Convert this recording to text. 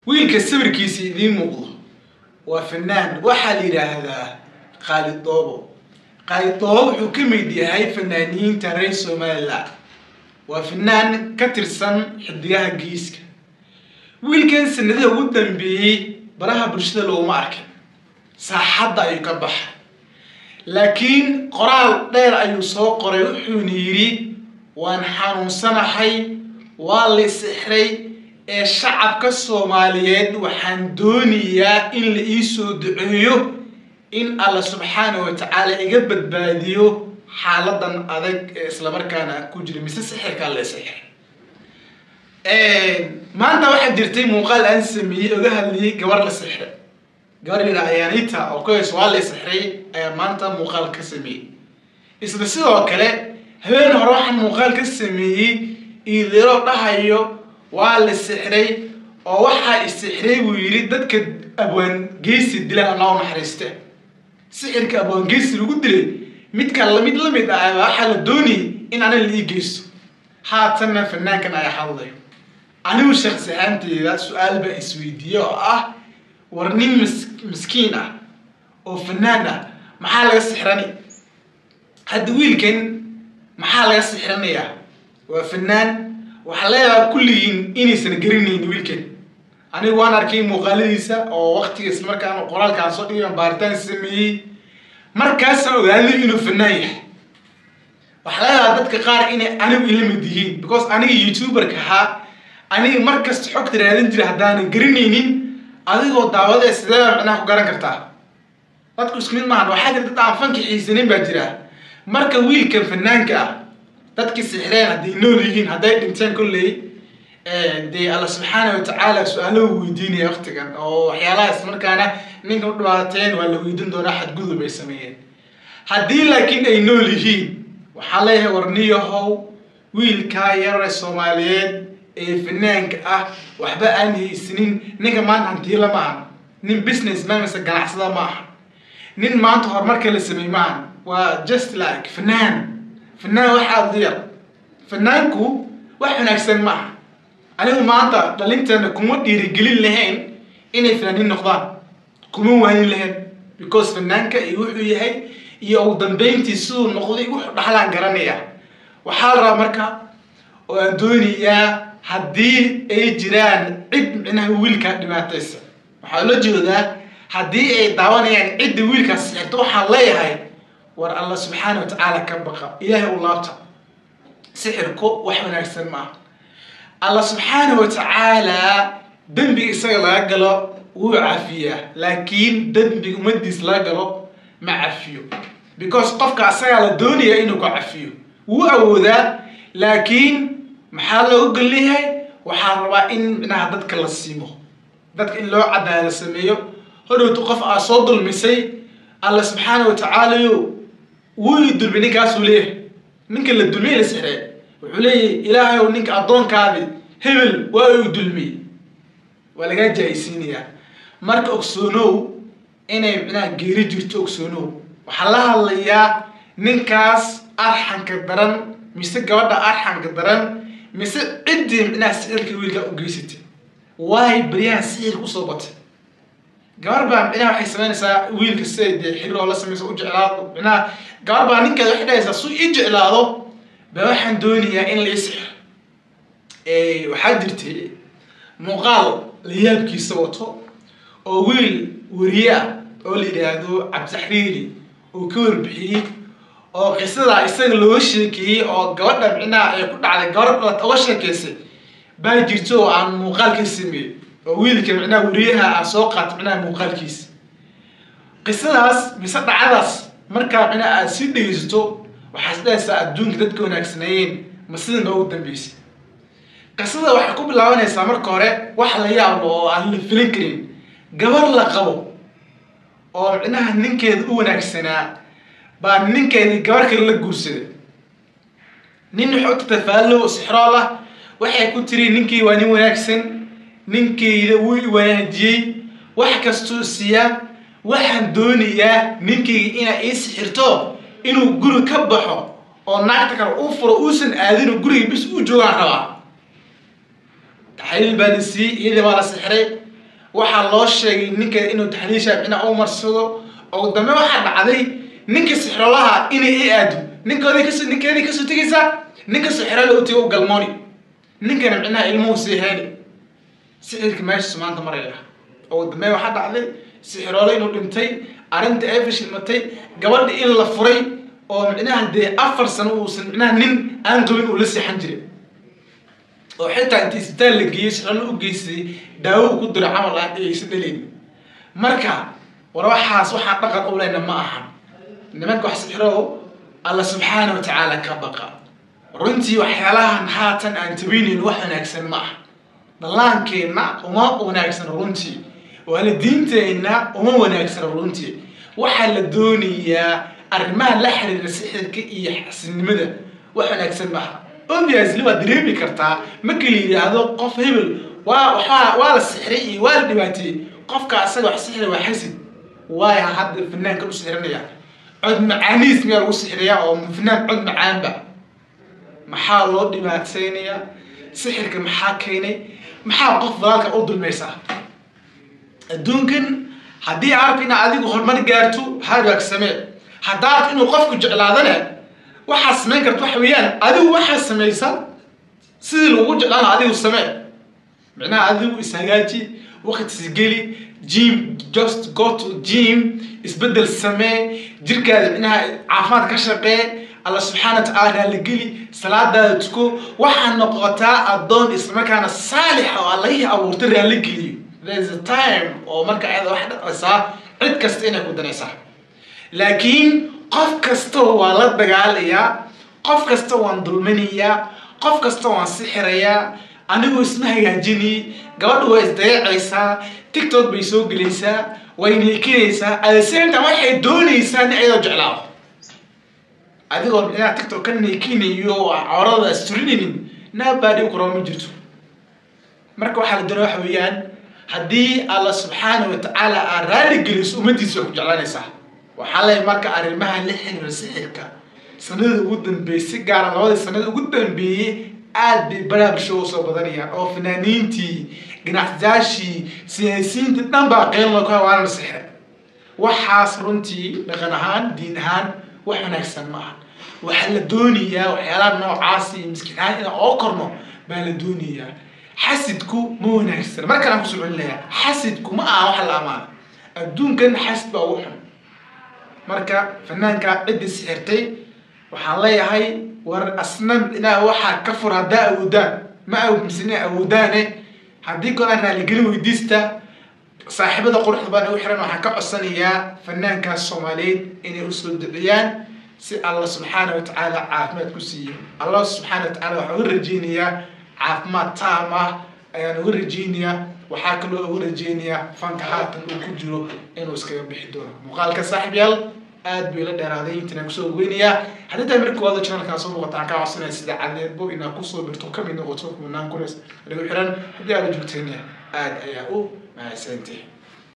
wiilka sawirkiisa idiin muuqdo waa fanaan waxaa la yidhaahdaa khaalid doobo khaalid doobo wuxuu ka mid yahay fanaaniyiinta reer somalilan waa fanaan ka tirsan xidigaha geeska wiilkan sanadaha ugu dambeeyey baraha bulshada looguma arkin saaxadda ayuu ka baxay laakiin qoraal dheer ayuu soo qoray wuxuuna yidhi waan xanuunsanahay waa la sixray ee shacabka soomaaliyeed waxaan doonayaa in la ii soo duceeyo in alla subxaana wa tacaala iga badbaadiyo xaaladan adag ee islamarkaana ku jira mise sixirkaa la sixray maanta waxaa jirtay muuqaal aan sameeyey oga hadlayay gabar la sixray gabar yidha ayaanita oo kuhays waa la sixray ayaa maanta muuqaal ka sameeyey isla sidoo kale habeen hore waxaan muuqaal ka sameeyey iidiro dhahayo waa la sixray oo waxaa isixray buu yidhi dadka abwaangeysi dilaan allah u naxariiste sixirka abwaangeysi lagu dilay midka lamid la mid ah waxaa la doonayay in aniga la ii geysto haatanna fanaankan ayaa hadlayo anigu shaksi ahaanteyda su-aal baa isweydiiye oo ah war nin mis miskiin ah oo fanaan ah maxaa laga sixrani hadda wiilkan maxaa laga sixranayaa waa fanaan waxaa leedaha kulligiin inaysan garanayn wiilkan anigu waan arkay muuqaaladiisa oo waktiga islamarkaan qoraalkaan soo dhigan baaritaan sameeyey markaasaan ogaaday inuu fanaan yahay waxaa leedaha dadka qaar inay anigu ila mid yihiin because aniga youtuberka ahaa aniga markasta xogta raadin jira haddaanan garanaynin adigoo daawadee sideeba micnaha ku garan kartaa dadku isku mid maahan waxaa jira dad aan fanka xiisanin baa jira marka wiilkan fanaanka ah dadkii sixreen hadday nool yihiin hadday dhinteen kolley dee alla subxaana wa tacaala su-aalo weydiinaya waktigan oo waxyaalaha ismarkaana ninka u dhibaateen waa la weydiin doonaa xadgudub ay sameeyeen haddii laakiin ay nool yihiin waxaa leeyahay warniyahow wiilkaa yarare soomaaliyeed ee fanaanka ah waxba aan haysanin ninka maanta hantiila ma aha nin business man mise ganacsada ma aha nin maanta horumarka la sameey ma aha waa just like fanaan fanaan waxaa diyar fanaanku wax wanaagsan ma aha anigu maanta dhalinteena kuma dhiirigelin lahayn inay fanaanin noqdaan kuma waanin lahayn because fanaanka iyo wuxuu yahay iyo ugu dambeyntii siduu noqday wuxuu dhaxlaan garanaya waxaa la rabaa marka oo aan doonayaa haddii ay jiraan cid micnaha wiilkaa dhibaataysa waxaa la jeedaa haddii ay daawanayaan cidda wiilkaas sixirto waxaan leeyahay war alla subxaana wa tacaala ka baqa ilaahay u laabta sixirku wax wanaagsan maaha alla subxaana wa tacaala dembiga isaga laga galo wuu cafiyaa laakiin dembiga ummadiis laga galo ma cafiyo because qofka asagaa la doonaya inuu ku cafiyo wuu awoodaa laakiin maxaa looga golleeyahay waxaa rabaa in micnaha dadka la siimo dadka in loo cadaala sameeyo hodhowtu qof aa soo dulmisay alla subxaana wa tacaalayo wuu dulmi ninkaasuu leeyahay ninka la dulmiyey la sixree wuxuu leeyahay ilaahay ow ninka addoonkaadi hebel waa uu dulmiyey waa lagaa jaa-isiinayaa marka ogsoonow inay micnaha geeri jirto ogsoonow waxaa la hadlayaa ninkaas arxanka daran mise gabadha arxanka daran mise ciddii micnaha sixirka wiilkaa u geysatay waay baryahan sixirka usoo batay gabar baa micnaha waxay samaynaysaa wiilka siday dee xiriir oo la samaysa u jeclaado micnaha gabar baa ninkeeda waxay dhahaysaa su ii jeclaado ba waxaan doonayaa in la ii sixiro waxaa jirtay muuqaal la yaabkiisa wato oo wiil wariye ah oo la yidhaahdo cabditaxriiri uu ka warbixiyey oo qisadaa isaga looga sheekeeyey oo gabadha micnaha ay ku dhacday gabar dhalata uga sheekeysay baa jirto oo aan muuqaal ka sameeyey oo wiilka micnaha wariyaha ah soo qaata micnaha muuqaalkiisa qisadaas mise dhacadaas markaa micnaha aad sii dhegeysato waxaa is dhahaysaa adduunka dadka wanaagsaneeyeen ma sida noogu dambeysay qisada waxay ku bilaabanaysaa marka hore wax la yaablo oo aan la filin karin gabar la qabo oo micnaha ninkeeda u wanaagsanaa baa ninkeedii gabar kale la guursaday nin wuxuu tatafaallo sixrool ah waxay ku tiri ninkii waa nin wanaagsan ninkeyda wuu i wanaajiyey wax kastuu siiyaa waxaan doonayaa ninkeyga inaa ii sixirto inuu guri ka baxo oo naagta kale uu furo uusan aadin guriga bis u joogaan rabaa taxliil baa la siiyey iyadii baa la sixray waxaa loo sheegay ninka inuu taxliisha micnaha u marsado oo dambe waxaa dhacday ninka sixrolaha inay i aado ninkoodii kas ninkeedii kasoo tegaysaa ninka sixrola u tego u galmooni ninkana micnaha ilmuhu sii heeni sixirka meeshaas maanta maraya oo dambe waxaa dhacday sixiroole inuu dhintay arrinta ay fashilmatay gabadha in la furay oo micnaha dee afar sano uusan micnaha nin aan qabin uu la seexan jiray oo xitaa inta isbitaal la geeyey sixroole u geystay daawo uu ku diray camal aan aysan dhaleyn marka war waxaas waxaan dhaqan u leyna ma ahan nimanka wax sixiro alla subxaana wa tacaala ka baqa runtii waxyaalahan haatan aan tabeyneyn wax wanaagsan ma aha dhallaankeenna uma wanaagsan runtii waalidiinteenna uma wanaagsan runtii waxaa la doonayaa arrimaha la xiriira sixirka iyo xasinimada wax wanaagsan maaha obviously waad dareemi kartaa marka la yidhaahdo qof hebel waa waxaa waa la sixray iyo waa la dhibaateeyey qofka asaga wax sixray waa xasid waaya hadda fanaanka u sixrinaya cod macaaniis miyaa lagu sixirayaa oo fanaan cod macaanba maxaa loo dhibaateynayaa sixirka maxaa keenay maxaa qof dalaalka u dulmaysaa adduunkan haddii arabka inaad adigu horumar gaarto hagaag samee haddaad inuu qofku jeclaadana waxaad samayn karta waxa weeyaan adigu waxaad samaysa sidii lagu jeclaana adigu samee micnaha adigu ishagaaji waqtiis geli gym just go to gym isbedel samee jirkaada micnaha caafimaad ka shaqee alla subxaana wa tacaala raaligeli salaadaada tuko waxaa noqotaa addoon islamarkaana saalixa oo allahihii abuurta raaligeliyo there's a time oo marka ayada wax dhacaysaa cid kasta inay ku danaysaa laakiin qof kasta waa la dagaalayaa qof kasta waan dulminayaa qof kasta waan sixirayaa anigu isma hagaajinay gabadha waa isdayacaysaa tiktok bay soo gelaysaa way neekinaysaa adasenta waxay doonaysaa in ayadoo jeclaado adigoo micnaha tiktok ka neekinayo corada asturinaynin naabaadhi u koroo ma jirto marka waxaa la doonaya waxa weeyaan haddii alla subxaana wa tacaala aad raali geliso ummaddiisa way ku jeclaanaysaa waxaa lay marka arrimaha la xiriira sixirka sanada ugu dambeeyey si gaara labadii sanada ugu dambeeyey aad bay baraha bulshada usoo badanayaan oo fanaaniintii ganacsiyaashii siyaasiyiintii dhan baa qeyl loo ka waana la sixray waxaas runtii dhaqan ahaan diin ahaan wax wanaagsan ma aha waxaa la doonayaa waxyaalaha noocaas iyo miskiin ahaan inaan oo korno baa la doonayaa xasidku ma wanaagsan mar kale aan kusoo celinayaa xasidku ma aha wax la amaano adduunkan xasid baa ugu xun marka fanaanka ciddii sixirtay waxaan leeyahay war asna inaa waxaa ka fur haddaa awoodaan ma amisina awoodaane haddii golaan raaligelin weydiista saaxiibada quruxda baan ugu xiran waxaan ka codsanayaa fanaankaas soomaaliyeed inay usoo duciyaan si alla subxaana wa tacaala caafimaad ku siiyo allah subxaana wa tacala waxaa uga rajeynayaa caafimaad taam ah ayaan uga rajeynayaa waxaa kaloo uga rajeynayaa fanka haatan uu ku jiro inuu iskaga bixi doono muuqaalka saaxiib yaal aad bay la dheeraaday intaan kusoo weynayaa haddii taa markii waada channelkaan soo muuqata aan kaa codsanaya sida cadeedbo inaad kusoo birto kamid noqoto kumanaan kuleys lagu xiran haddii aada joogtayna aad ayaa u mahadsantahay